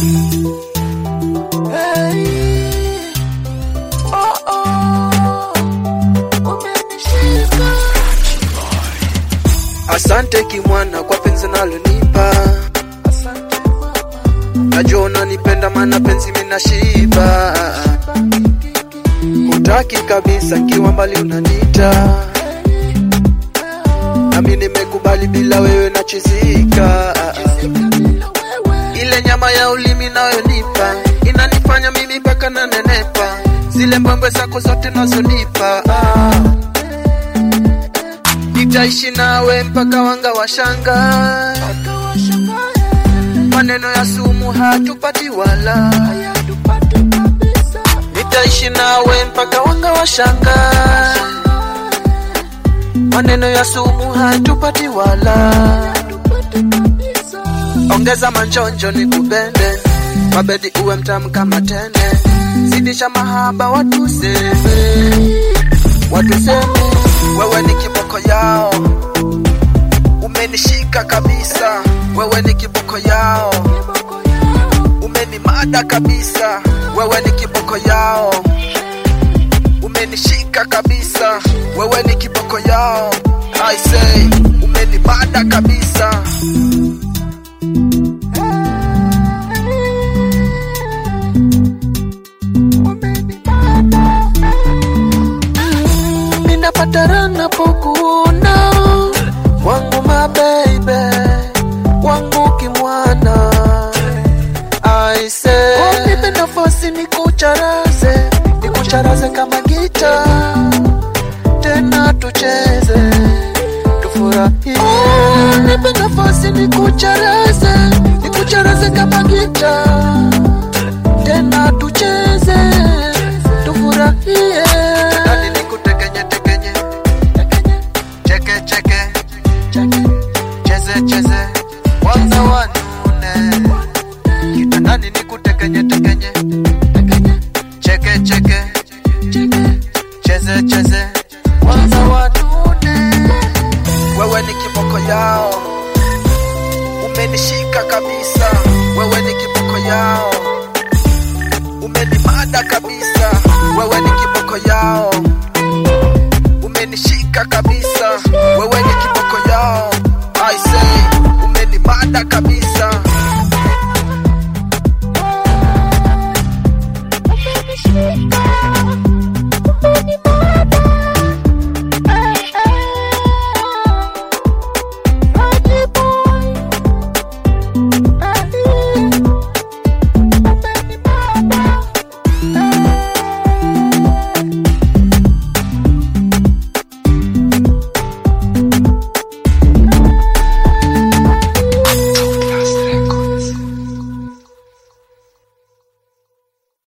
Hey. Oh, oh. Umenishika. Asante kimwana kwa penzi nalonipa, Asante mama. najua unanipenda maana penzi minashiba. Hutaki kabisa nkiwa mbali unanita, nami nimekubali bila wewe nachizika. Ile nyama ya ulimi nayonipa inanifanya mimi mpaka nanenepa, zile mbwembwe zako zote nazonipa ah. Nitaishi nawe mpaka wanga washanga, maneno ya sumu hatupati wala. Nitaishi nawe mpaka wanga washanga, maneno ya sumu hatupati wala. Ongeza manjonjo ni kubende, mabedi uwe mtamu kama tende, zidisha mahaba watu seme, watu seme, wewe ni kiboko yao, umenishika kabisa, wewe ni kiboko yao, umenimada kabisa, wewe ni kiboko yao, umenishika kabisa, wewe ni kiboko yao, I say, umenimada kabisa. Ninapata raha napokuona wangu mabebe wangu kimwana I say oh, nipe nafasi nikucharaze nikucharaze kama gita tena tucheze tufurahie oh, nipe nafasi nikucharaze nikucharaze kama gita